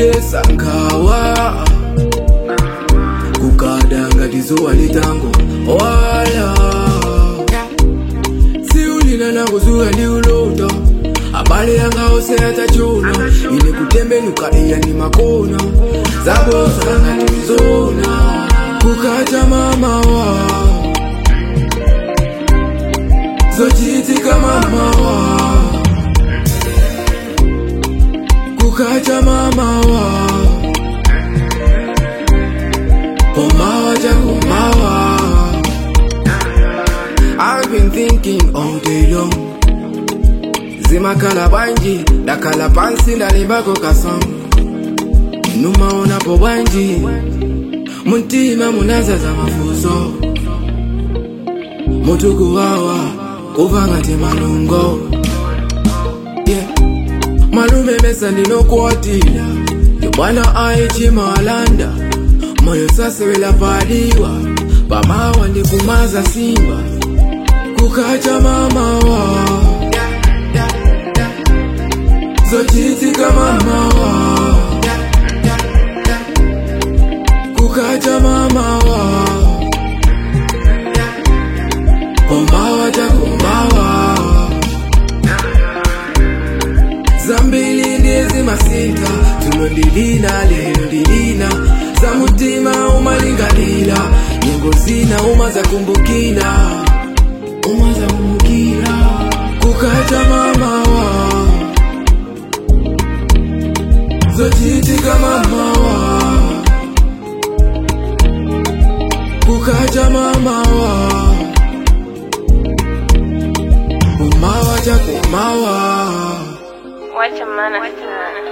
kudesa nkhawa kukada ngati zuwa litango wala siulina nakuzuka ndi ulota abale yanga ose atachona ine kutembenuka iya ni makona zabosa ngati mizona kukacha mamawa zochitika mamawa kukacha mamawa Omawa jakumawa I've been thinking all day long zimakhala bwanji ndakhala pansi ndalimbako kasong numaonapo bwanji muntima munazaza mafuso mutukuwawa kuva ngati malungo yeah. malume mesa ndinokuwatira yobwana aichimalanda moyo sasewela padiwa pamawa ndikumaza simba kukacha mamawa zochitika mamawa kukacha mamawa komawa takumawa zambili ndizi masita tulo ndilina lero ndilina za mutima umalingalila nyengo zina uma za kumbukila uma za kumbukila kukacha mamawa zochitika mamawa kukacha mamawa umawa chakumawa Wacha maana sana.